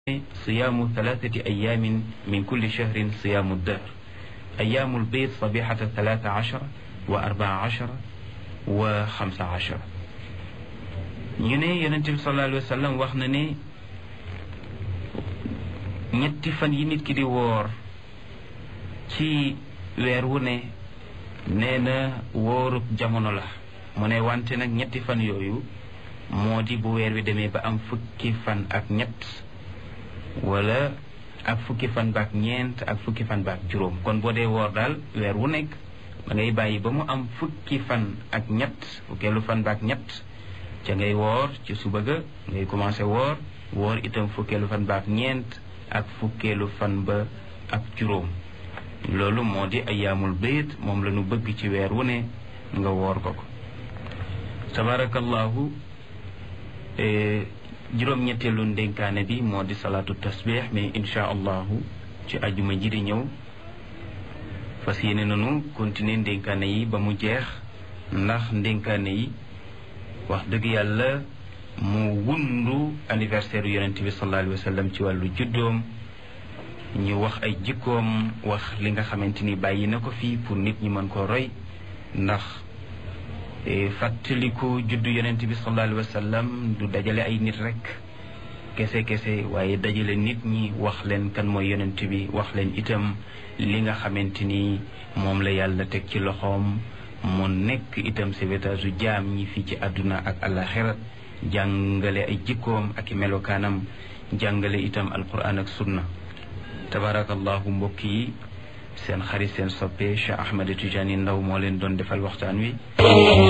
صيام ثلاثة أيام من كل شهر صيام الدهر أيام البيض صبيحة ثلاثة عشر وأربعة عشر وخمسة عشر ñu ne yonent bi sallallahu alayhi wa sallam wax na ne ñetti fan yi nit ki di woor ci weer wu ne nee na wóorub jamono la mu ne wante nag ñetti fan yooyu moo di bu weer wi demee ba am fukki fan ak ñett wala ak fukki fan baak ñeent ak fukki fan baak juróom kon boo dee woor daal weer wu nekk da ngay bàyyi ba mu am fukki fan ak ñett fukkeelu fan baak ñett ca ngay woor ci suba ga ngay commencé woor woor itam fukkeelu fan baak ñeent ak fukkeelu fan ba ak juróom loolu moo di ayaamul bayt moom la ñu bëgg ci weer wu ne nga woor ko ko tabarakallahu juróom-ñetteelu ndénkaane bi moo di salaatu tasbih mais insha allahu ci ajuma ji di ñëw fas yéene nanu continuer ndénkaane yi ba mu jeex ndax ndénkaane yi wax dëgg yàlla mu wundu anniversaire yonent bi sallallahu alayhi wa sallam ci wàllu juddoom ñu wax ay jikkoom wax li nga xamante ni bàyyi na ko fii pour nit ñi mën ko roy ndax fàttaliku juddu yonent bi sallallahu alayhi wa sallam du dajale ay nit rek kese kese waaye dajale nit ñi wax leen kan mooy yonent bi wax leen itam li nga xamante ni moom la yàlla teg ci loxoom mu nekk itam sauvetage u jaam ñi fii ci àdduna ak àllaxira jàngale ay jikkoom ak i melokaanam jàngale itam alquran ak sunna tabarakallahu mbokk yi seen xarit seen soppe Cheikh Ahmed Tidiane Ndaw moo leen doon defal waxtaan wi